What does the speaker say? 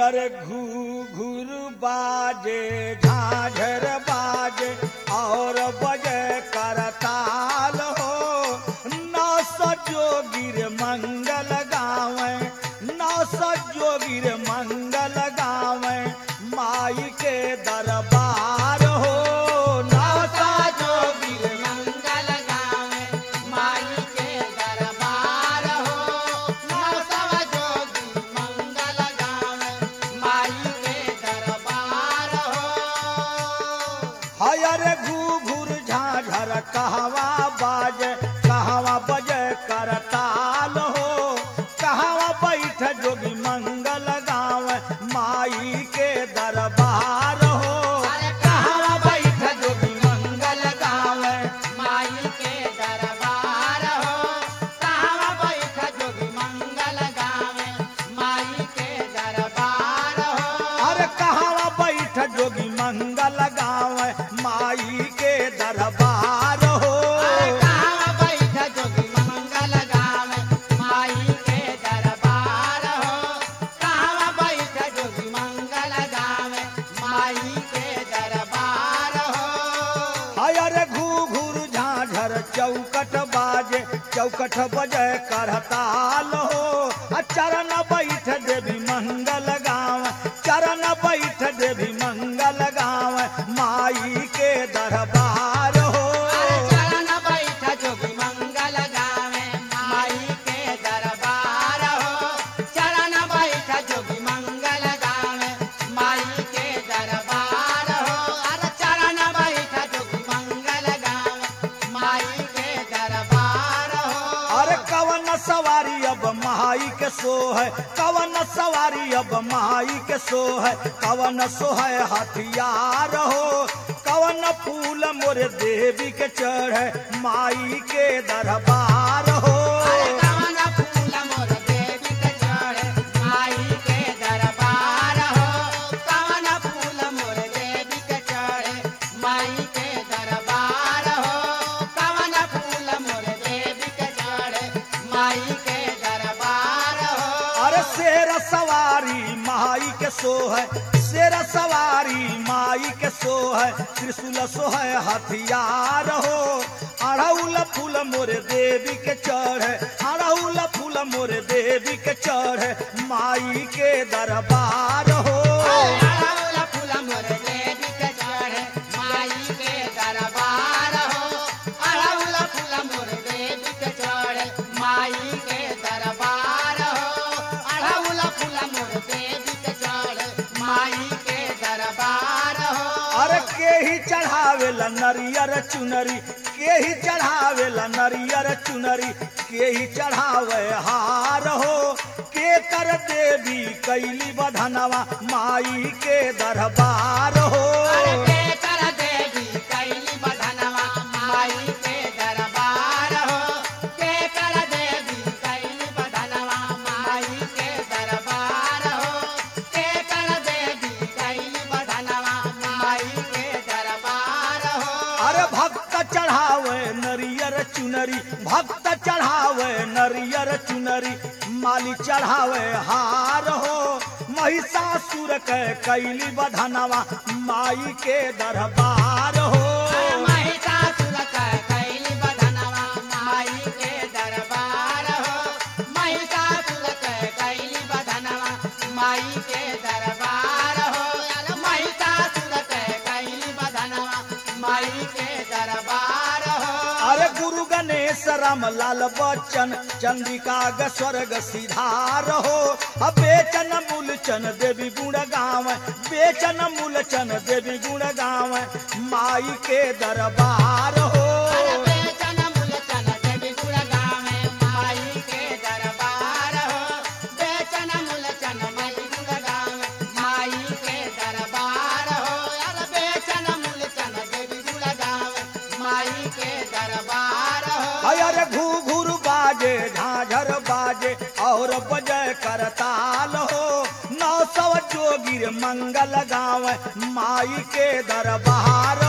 hear घू घूर बाजे झाझर बाजे और बजे करताल हो नौ जोगिर मंगल गावे नौ जोगिर मंगल गावे माई के दरबार हो नौ जोगिर मंगल गावे माई के दरबार हो नवसव जोगी मंगल गावे माई के दरबार हो हयर घू घूर झाझर कहवा बाजे कहवा बजे करताल हो कहवा बैठ जोगी मंगल गाँव माई के दरबार हो अरे कहवा बैठ जोगी मंगल गाँव माई के दरबार हो कहाँ बैठ जोगी मंगल गावे माई के दरबार हो अरे कहवा बैठ जोगी मंगल गाँव माई के दरबार हो कहाँ बैठ जोगी मंगल गावे माई के दरबार हो कहाँ बैठ जोगी मंगल गावे माई के दरबार हो हयर घू घूर झाझर चौकट बाजे चौकट बजे करताल हो आ चरण बैठ देवी मंगल गाँव चरण बैठ देवी मंगल गाँव माई के दरबार हो अरे चरण बैठ जोगी मंगल गावे माई के दरबार हो चरण बैठ जोगी मंगल गावे माई के दरबार हो अरे चरण बैठ जोगी मंगल गावे माई के दरबार हो अरे कवन सवारी अब माई के सो है कवन सवारी अब माई के सो है कवन सो है हथियार हो कवन फूल मोरे देवी के चढ़े माई के दरबार हो अरे कवन फूल मोर देवी के चढ़े माई के दरबार हो कवन फूल मोर देवी के चढ़े माई के दरबार हो कवन फूल मोर देवी के चढ़े माई के दरबार हो अरे शेर सवारी माई के सो है शेर सवारी माई के सो है त्रिशूल सो है हथियार हो अड़ौल फूल मोरे देवी के चढ़े अड़ौल फूल मोरे देवी के चढ़े माई के दरबार हो अड़हुल फूल मोर देवी के चढ़े माई के दरबार हो अड़हुल फूल मोर देवी के चढ़े माई के दरबार हो अड़हुल फूल मोर देवी के चढ़े माई के दरबार हो अरे के ही चढ़ावेला नरियर चुनरी के ही चढ़ावेला नरियर चुनरी के ही चढ़ावे हार हो के कर देवी कैली बधनवा माई के दरबार हो अरे के कर देवी कैली बधनवा माई के दरबार हो के कर देवी कैली बधनवा माई के दरबार हो के कर देवी कैली बधनवा माई के दरबार हो अरे भक्त चढ़ावे नरियर चुनरी भक्त चढ़ावे नरियर चुनरी माली चढ़ावे हार हो महिषासुर के कैली बधनवा माई के दरबार हो महिषासुर के कैली बधनवा माई के दरबार हो महिषासुर के कैली बधनवा माई के दरबार हो महिषासुर के कैली बधनवा माई के दरबार हो अरे गुरु गणेश राम लाल बच्चन चंद्रिका ग स्वर्ग सिधार हो अब बेचन मूलचन देवी गुण गाव बेचन मूलचन देवी गुण गाव माई के दरबार हो बेचन मूलचन देवी गुण गावे माई के दरबार हो बेचन मूलचन देवी गुण गावे माई के दरबार हो अरे बेचन मूलचन देवी गुण गावे माई के दरबार हो अरे घू घूर बाजे झाझर बाजे और बजय करताल हो नौ सौ जोगिर मंगल गाव माई के दरबार